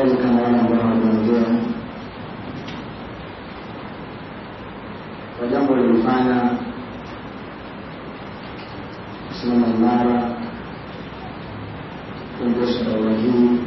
wazi kama wale ambao wameongea kwa jambo lilifanya kusimama imara kuendesha daura hii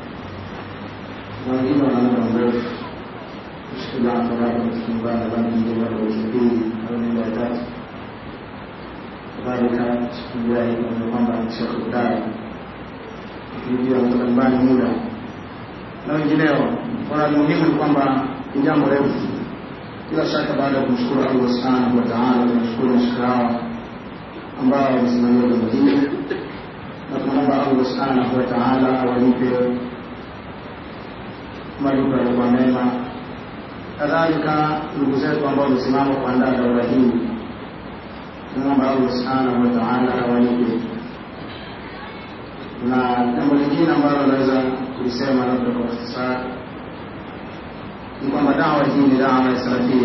na wengine wana muda mrefu kushikilia faraka kufungaa nadhani ndio bado wiki mbili au nenda ya tatu kadhalika shikilia hii kwamba shekh udai akijua kutoka nyumbani muda na wengineo kwa muhimu ni kwamba ni jambo refu bila shaka baada ya kumshukuru allah subhanahu wa taala tunashukuru mashika hawa ambao wamesimamia jambo hili na tunamwomba allah subhanahu wa taala awalipe malipo yalikuwa mema kadhalika ndugu zetu ambao wamesimama kuandaa daura hii tunamwomba allah subhanahu wa taala awalipe na jambo lingine ambalo naweza kulisema labda kwa ikhtisari ni kwamba dawa hii ni dawa ya salafia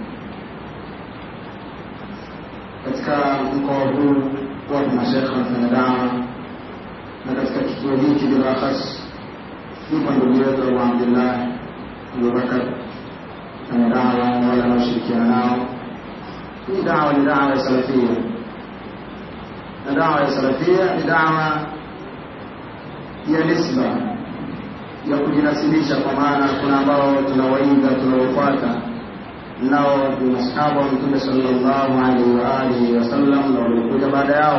katika mkoa huu wapo mashekhe wanafanya dawa na katika kituo hiki bilakhas yupo ndugu yetu abu abdillah abubakar fanya dawa na wale wanaoshirikiana nao hii dawa ni dawa ya salafia na dawa ya salafia ni dawa ya nisba ya kujinasibisha kwa maana kuna ambao tunawaiga tunaofuata nao ni masahaba wa mtume sallallahu alaihi wa alihi wasallam na waliokuja baada yao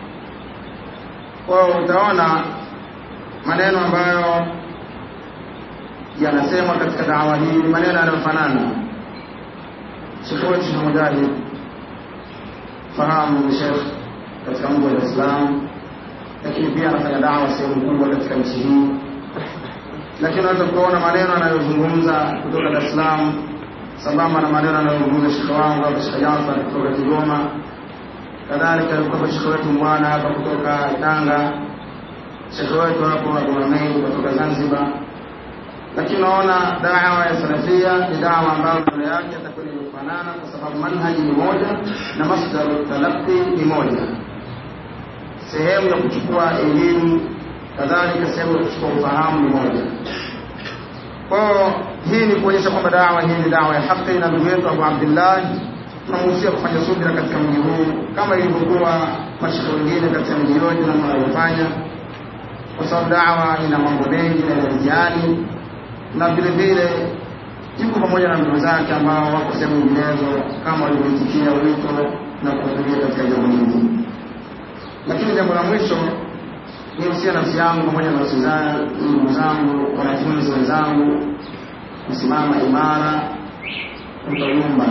kwao utaona maneno ambayo yanasemwa katika dawa hii ni maneno yanayofanana shekhe wetu shekh mujahid fahamu ni shekh katika mji wa dar es salaam lakini pia anafanya dawa sehemu kubwa katika nchi hii lakini unaweza kuona maneno anayozungumza kutoka Dar es Salaam sambamba na maneno anayozungumza shekhe wangu hapa Shekhe Jafar kutoka Kigoma, kadhalika yuko shekhe wetu mwana hapa kutoka Tanga, shekhe wetu hapo Abu Hameid kutoka Zanzibar. Lakini unaona dawa ya salafia ni dawa ambayo mbele yake atakuwa imefanana, kwa sababu manhaji ni moja na masdaru talaqi ni moja, sehemu ya kuchukua elimu kadhalika sehemu ya kuchukua ufahamu ni moja. Kwa hii ni kuonyesha kwamba dawa hii ni dawa ya haki, na ndugu yetu Abu Abdullah tunamuhusia kufanya subira katika mji huu kama ilivyokuwa mashika wengine katika mji yote na wanavyofanya, kwa sababu dawa ina mambo mengi na ina mtihani, na vile vile yuko pamoja na ndugu zake ambao wako sehemu nyinginezo kama walivyoitikia wito na kuhudhuria katika jambo hili. Lakini jambo la mwisho nihusia nafsi yangu pamoja na nafsi zangu, ndugu zangu, wanafunzi wenzangu, kusimama imara, kutoyumba.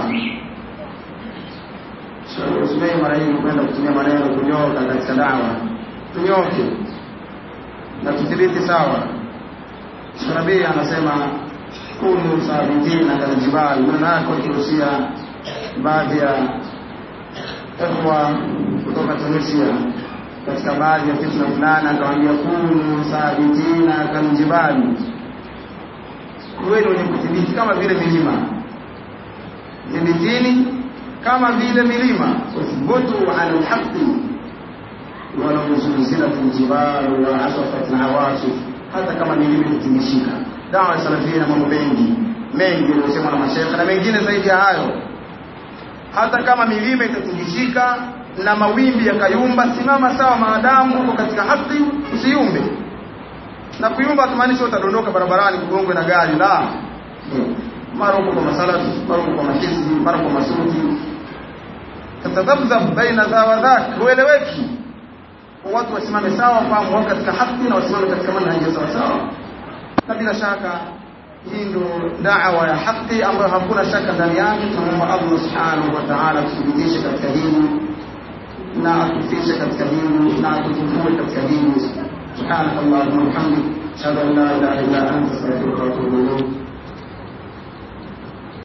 Usimei mara nyingi kwenda kutumia maneno kunyoka katika dawa, tunyoke na tudhibiti sawa. Sharabii anasema kunu sabitina kaljibali, maneno yako akihusia baadhi ya ikhwa kutoka Tunisia katika baadhi ya fitna fulani akawaambia kunu sabitina kaljibali, kuweni wenye kudhibiti kama vile milima, dhibitini kama vile milima, uthbutu ala lhaqi walau zulzilat ljibalu wa asafat lawasif, hata kama milima ikitingishika. Dawa ya salafia na mambo mengi mengi yaliyosemwa na mashekhe na mengine zaidi ya hayo. Hata kama milima itatingishika na mawimbi yakayumba, simama sawa, maadamu uko katika haki, usiyumbe. Na kuyumba hatumaanishi utadondoka barabarani kugongwe na gari, la mara uko kwa masalafi, mara uko kwa mahizbi, mara kwa masufi, tatadhabdhab baina dha wa dhak, hueleweki. Watu wasimame sawa, fahamu wako katika haki na wasimame katika manhaji ya sawa sawa, na bila shaka hii ndo dawa ya haki ambayo hakuna shaka ndani yake. Tunamwomba Allah subhanahu wa ta'ala tuthibitishe katika hili na atufishe katika hili na atutufue katika hili. Subhanaka Allahumma wa bihamdik ashhadu an la ilaha illa anta astaghfiruka wa atubu ilayk.